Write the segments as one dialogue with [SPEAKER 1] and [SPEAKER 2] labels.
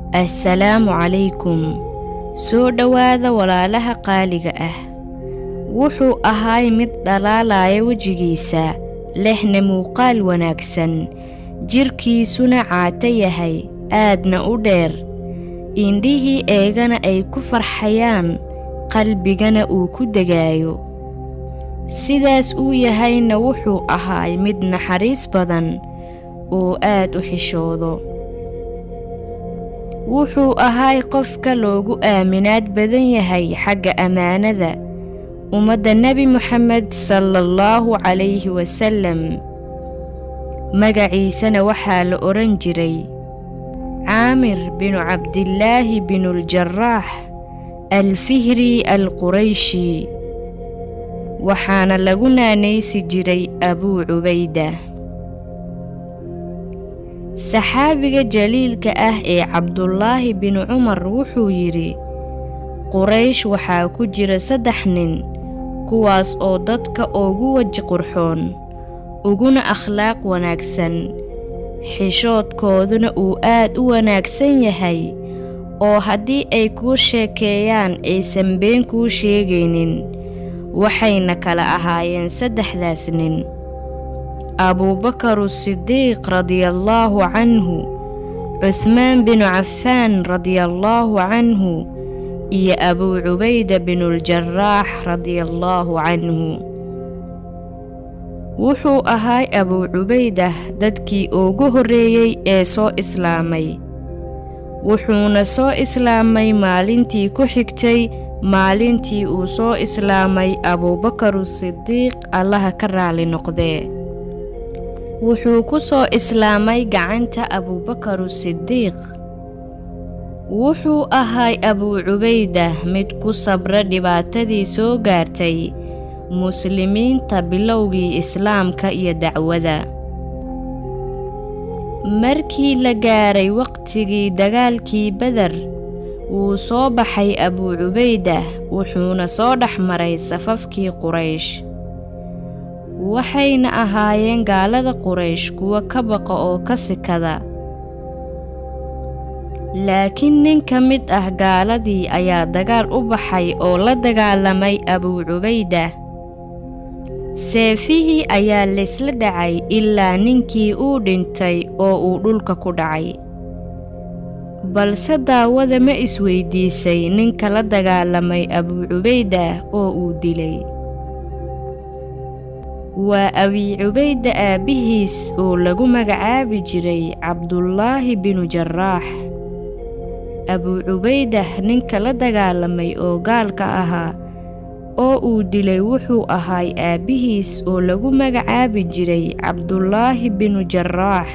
[SPEAKER 1] assalaamu calaykum soo dhowaada walaalaha qaaliga ah wuxuu ahaay mid dhalaalaya wejigiisa lehna muuqaal wanaagsan jidhkiisuna caato yahay aadna u dheer indhihii eegana ay ku farxayaan qalbigana uu ku degaayo sidaas uu yahayna wuxuu ahaay mid naxariis badan oo aad u xishoodo wuxuu ahaay qofka loogu aaminaad badan yahay xagga ammaanada ummadda nebi moxamed salaallahu calayhi wasallam magaciisana waxaa la odhan jiray caamir binu cabdillaahi binuuljaraax alfihri alqurayshi waxaana lagu naanaysi jiray abuu cubayda saxaabiga jaliilka ah ee cabdulaahi binu cumar wuxuu yidhi quraysh waxaa ku jira saddex nin kuwaas oo dadka ugu weji qurxoon uguna akhlaaq wanaagsan xishoodkooduna uu aad u wanaagsan yahay oo haddii ay kuu sheekeeyaan aysan been kuu sheegaynin waxayna kala ahaayeen saddexdaas nin abuubakaru sidiiq radiallaahu canhu cuhmaan binu cafaan radiallaahu canhu iyo abuu cubayda binuuljaraax radiallaahu canhu wuxuu ahaay abuu cubaydah dadkii ugu horreeyey ee soo islaamay wuxuuna soo islaamay maalintii ku xigtay maalintii uu soo islaamay abuubakaru sidiiq allaha ka raali noqdee wuxuu ku soo islaamay gacanta abuubakaru sidiiq wuxuu ahaay abuu cubaydah mid ku sabra dhibaatadii soo gaartay muslimiinta bilowgii islaamka iyo dacwada markii la gaaray waqtigii dagaalkii beder wuu soo baxay abuu cubaydah wuxuuna soo dhex maray safafkii quraysh waxayna ahaayeen gaalada quraysh kuwa ka baqa oo ka sikada laakiin nin ka mid ah gaaladii ayaa dagaal u baxay oo la dagaalamay abuu cubaydah seefihii ayaa laysla dhacay ilaa ninkii uu dhintay oo uu dhulka ku dhacay balse daawada ma isweydiisay ninka la dagaalamay abuu cubaydah oo uu dilay waa abii cubayda aabbihiis oo lagu magacaabi jiray cabdulaahi binu jaraax abuu cubaydah ninka la dagaalamay oo gaalka ahaa oo uu dilay wuxuu ahaay aabbihiis oo lagu magacaabi jiray cabdulaahi binu jaraax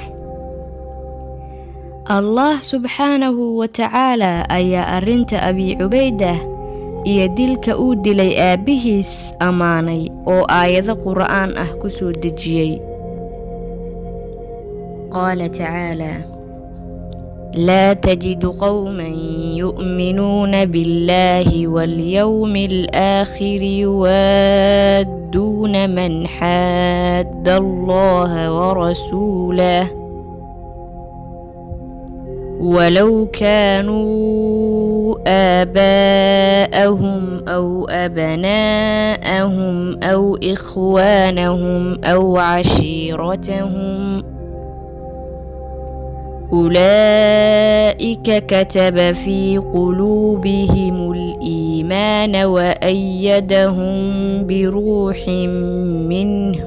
[SPEAKER 1] allah subxaanahu wa tacaalaa ayaa arrinta abii cubaydah iyo dilka uu dilay aabbihiis ammaanay oo aayado qur'aan ah ku soo dejiyey qaala tacaalaa laa tajidu qowman yu'minuuna biاllaahi waاlyowmi alaakhiri yuwaadduuna man xaadda allaha warasuulah walow kaanuu aabaa'ahum aw abnaa'ahum aw ikhwaanahum aw cashiiratahum أولئك كتب في قلوبهم الإيمان وأيدهم بروح منه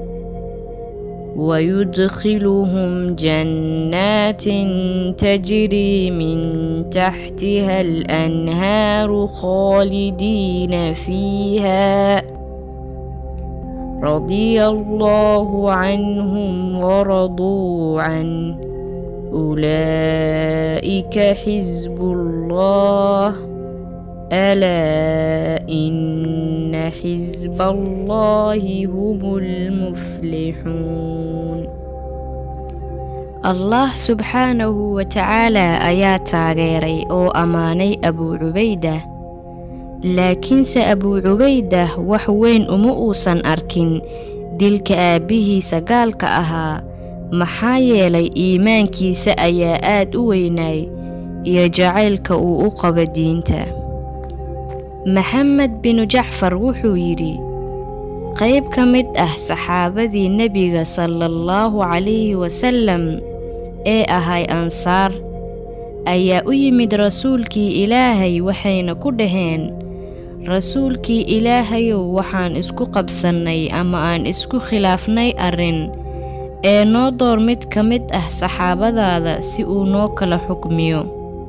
[SPEAKER 1] ويدخلهم جنات تجري من تحتها الأنهار خالدين فيها رضي الله عنهم ورضوا عنه أولئك حزب الله ألا إن حزب الله هم المفلحون allah subxaanahu wa tacaalaa ayaa taageeray oo ammaanay abuu cubaydah laakiinse abuu cubaydah wax weyn uma uusan arkin dilka aabbihiisa gaalka ahaa maxaa yeelay iimaankiisa ayaa aad u weynaay iyo jacaylka uu u qabo diinta maxamed binu jacfar wuxuu yidhi qayb ka mid ah saxaabadii nebiga salaallahu calayhi wasallam ee ahay ansaar ayaa u yimid rasuulkii ilaahay waxayna ku dhaheen rasuulkii ilaahayow waxaan isku qabsannay ama aan isku khilaafnay arrin ee noo door mid ka mid ah saxaabadaada si uu noo kala xukmiyo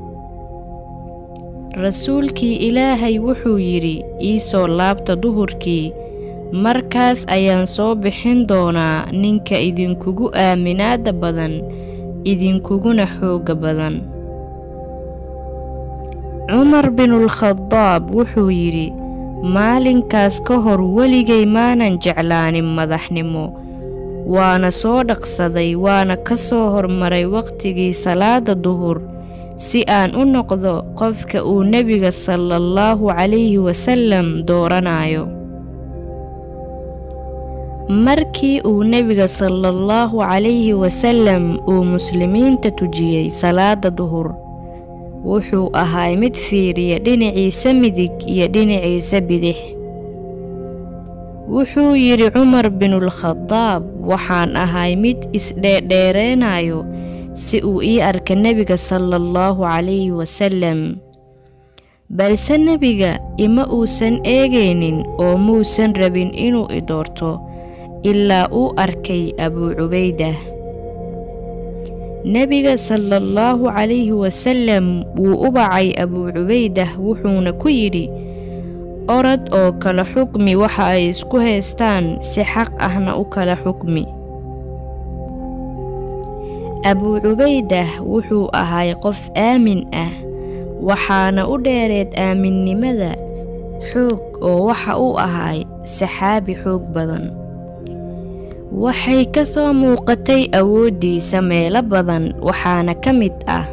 [SPEAKER 1] rasuulkii ilaahay wuxuu yidhi ii soo laabta duhurkii markaas ayaan soo bixin doonaa ninka idinkugu aaminaada badan idinkuguna xoogga badan cumar binulkhadaab wuxuu yidhi maalinkaas ka hor weligay maanan jeclaanin madaxnimo waana soo dhaqsaday waana ka soo hormaray wakhtigii salaada duhur si aan u noqdo qofka uu nebiga salaallahu calayhi wasallam dooranayo markii uu nebiga salaallahu calayhi wasallam uu muslimiinta tujiyey salaada duhur wuxuu ahay mid fiiriya dhinaciisa midig iyo dhinaciisa bidix wuxuu yidhi cumar binulkhadaab waxaan ahay mid isdheerdheereynayo si uu ii arka nebiga salaallahu calayhi wasallam balse nebiga ima uusan eegaynin oo muusan rabin inuu i doorto ilaa uu arkay abuu cubaydah nebiga salaallahu calayhi wasallam wuu u bacay abuu cubaydah wuxuuna ku yidhi orod oo kala xukmi waxa ay isku haystaan si xaq ahna u kala xukmi abuu cubaydah wuxuu ahay qof aamin ah waxaana u dheereed aaminnimada xoog oo waxa uu ahay saxaabi xoog badan waxay ka soo muuqatay awooddiisa meelo badan waxaana ka mid ah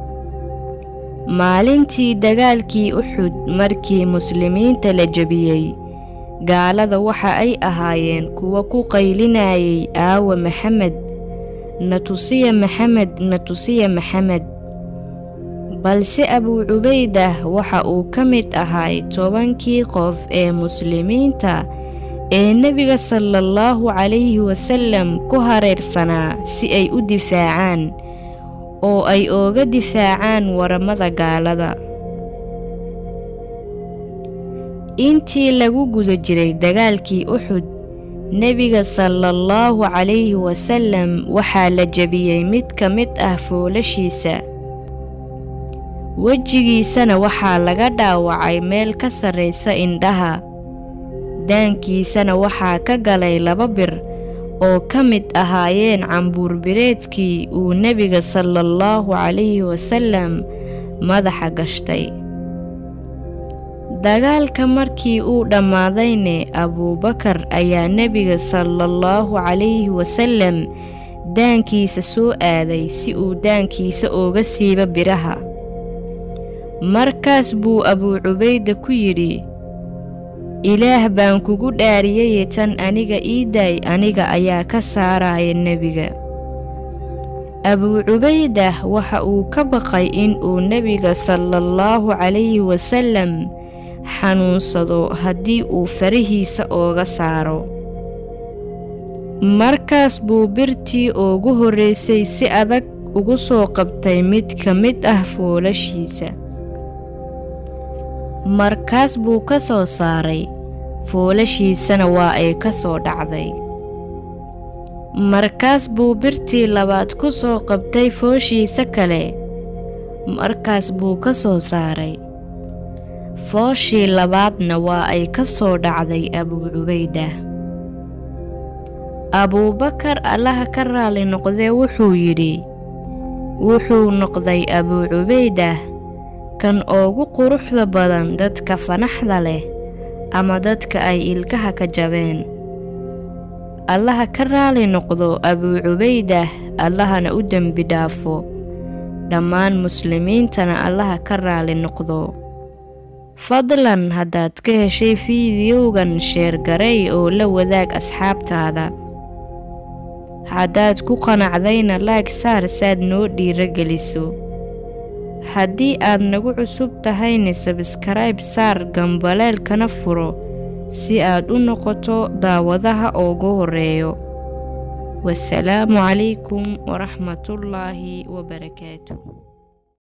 [SPEAKER 1] maalintii dagaalkii uxud markii muslimiinta la jebiyey gaalada waxa ay ahaayeen kuwa ku qaylinayay aawa maxamed na tusiya maxamed na tusiya maxamed balse abuu cubaydah waxa uu ka mid ahay tobankii qof ee muslimiinta ee nebiga salaallahu calayhi wasallam ku hareersanaa si ay u difaacaan oo ay ooga difaacaan waramada gaalada intii lagu guda jiray dagaalkii uxud nebiga salaallahu calayhi wasallam waxaa la jebiyey mid ka mid ah foolashiisa wejigiisana waxaa laga dhaawacay meel ka sarraysa indhaha daankiisana waxaa ka galay laba bir oo ka mid ahaayeen cambuurbireedkii uu nebiga salaallahu calayhi wasallam madaxa gashtay dagaalka markii uu dhammaadayne abuubakar ayaa nebiga salaallahu calayhi wasallam daankiisa soo aaday si uu daankiisa ooga siiba biraha markaas buu abuu cubayda ku yidhi ilaah baan kugu dhaariyaye tan aniga ii daay aniga ayaa ka saaraya nebiga abuu cubaydah waxa uu ka baqay in uu nebiga salaallahu calayhi wasallam xanuunsado haddii uu farahiisa ooga saaro markaas buu birtii ugu horraysay si adag ugu soo qabtay mid ka mid ah foolashiisa markaas buu ka soo saaray foolashiisana waa ay ka soo dhacday markaas buu birtii labaad ku soo qabtay fooshiisa kale markaas buu ka soo saaray fooshii labaadna waa ay ka soo dhacday abuu cubayda abuubakar allaha ka raali noqdee wuxuu yidhi wuxuu noqday abuu cubaydah kan ugu quruxda badan dadka fanaxda leh ama dadka ay ilkaha ka jabeen allaha ka raali noqdo abuu cubaydah allahana u dembi dhaafo dhammaan muslimiintana allaha ka raali noqdo fadlan haddaad ka heshay fiidiyowgan sheergaray oo la wadaag asxaabtaada haddaad ku qanacdayna laag saar saad noo dhiiro geliso haddii aad nagu cusub tahayna sabskrayb saar gambaleelkana furo si aad u noqoto daawadaha ugu horeeyo wasalaamu calaykum waraxmatullaahi wabarakaatu